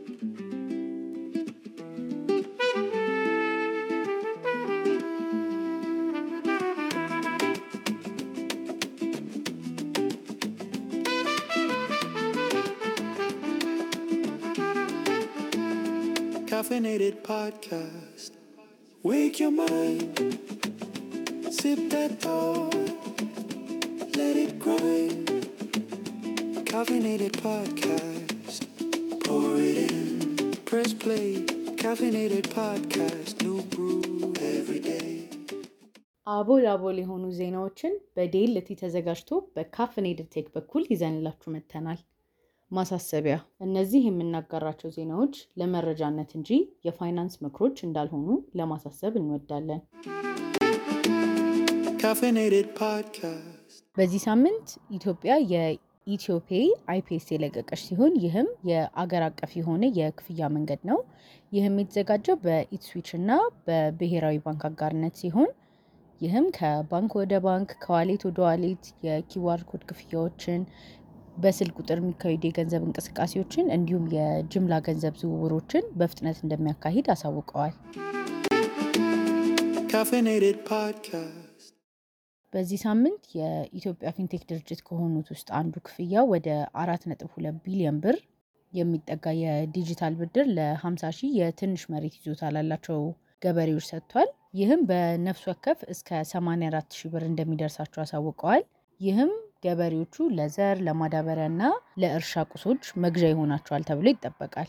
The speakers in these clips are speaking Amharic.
Caffeinated podcast. Wake your mind. Sip that thought. Let it grind. Caffeinated podcast. Pour it in. Press play. Caffeinated podcast. New brew every day. አቦል አቦል የሆኑ ዜናዎችን በዴልቲ ተዘጋጅቶ በካፍኔድድ ቴክ በኩል ይዘንላችሁ መጥተናል። ማሳሰቢያ፣ እነዚህ የምናጋራቸው ዜናዎች ለመረጃነት እንጂ የፋይናንስ ምክሮች እንዳልሆኑ ለማሳሰብ እንወዳለን። Caffeinated podcast. በዚህ ሳምንት ኢትዮጵያ የኢትዮፔ አይፒኤስ የለቀቀች ሲሆን ይህም የአገር አቀፍ የሆነ የክፍያ መንገድ ነው። ይህም የተዘጋጀው በኢትስዊች እና በብሔራዊ ባንክ አጋርነት ሲሆን ይህም ከባንክ ወደ ባንክ፣ ከዋሌት ወደ ዋሌት የኪዋር ኮድ ክፍያዎችን፣ በስልክ ቁጥር የሚካሄዱ የገንዘብ እንቅስቃሴዎችን እንዲሁም የጅምላ ገንዘብ ዝውውሮችን በፍጥነት እንደሚያካሂድ አሳውቀዋል። Caffeinated podcast. በዚህ ሳምንት የኢትዮጵያ ፊንቴክ ድርጅት ከሆኑት ውስጥ አንዱ ክፍያ ወደ አራት ነጥብ ሁለት ቢሊዮን ብር የሚጠጋ የዲጂታል ብድር ለ50 ሺህ የትንሽ መሬት ይዞታ ላላቸው ገበሬዎች ሰጥቷል። ይህም በነፍስ ወከፍ እስከ 84 ሺህ ብር እንደሚደርሳቸው አሳውቀዋል። ይህም ገበሬዎቹ ለዘር ለማዳበሪያ እና ለእርሻ ቁሶች መግዣ ይሆናቸዋል ተብሎ ይጠበቃል።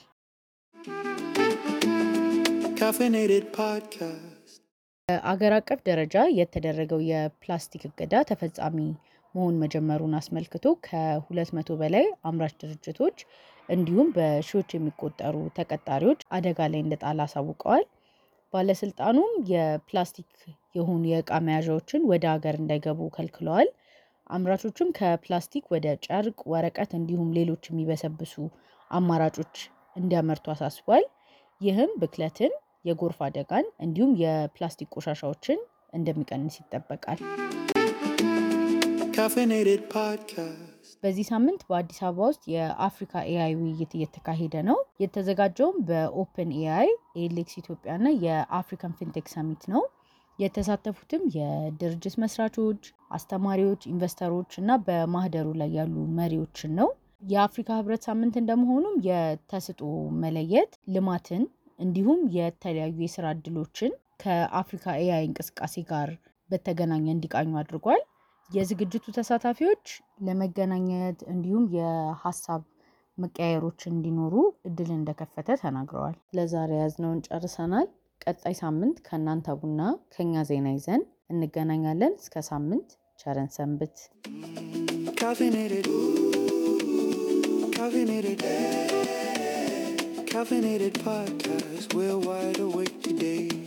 Caffeinated podcast. በአገር አቀፍ ደረጃ የተደረገው የፕላስቲክ እገዳ ተፈጻሚ መሆን መጀመሩን አስመልክቶ ከ200 በላይ አምራች ድርጅቶች እንዲሁም በሺዎች የሚቆጠሩ ተቀጣሪዎች አደጋ ላይ እንደጣለ አሳውቀዋል። ባለስልጣኑም የፕላስቲክ የሆኑ የእቃ መያዣዎችን ወደ ሀገር እንዳይገቡ ከልክለዋል። አምራቾችም ከፕላስቲክ ወደ ጨርቅ፣ ወረቀት እንዲሁም ሌሎች የሚበሰብሱ አማራጮች እንዲያመርቱ አሳስቧል። ይህም ብክለትን፣ የጎርፍ አደጋን እንዲሁም የፕላስቲክ ቆሻሻዎችን እንደሚቀንስ ይጠበቃል። Caffeinated podcast. በዚህ ሳምንት በአዲስ አበባ ውስጥ የአፍሪካ ኤአይ ውይይት እየተካሄደ ነው። የተዘጋጀውም በኦፕን ኤአይ፣ ኤሌክስ ኢትዮጵያ እና የአፍሪካን ፊንቴክ ሰሚት ነው። የተሳተፉትም የድርጅት መስራቾች፣ አስተማሪዎች፣ ኢንቨስተሮች እና በማህደሩ ላይ ያሉ መሪዎችን ነው። የአፍሪካ ህብረት ሳምንት እንደመሆኑም የተሰጥኦ መለየት ልማትን እንዲሁም የተለያዩ የስራ እድሎችን ከአፍሪካ ኤአይ እንቅስቃሴ ጋር በተገናኘ እንዲቃኙ አድርጓል። የዝግጅቱ ተሳታፊዎች ለመገናኘት እንዲሁም የሀሳብ መቀያየሮች እንዲኖሩ እድል እንደከፈተ ተናግረዋል። ለዛሬ ያዝነውን ጨርሰናል። ቀጣይ ሳምንት ከእናንተ ቡና ከኛ ዜና ይዘን እንገናኛለን። እስከ ሳምንት ቸረን ሰንብት። Caffeinated. Caffeinated. Caffeinated podcast. We're wide awake today.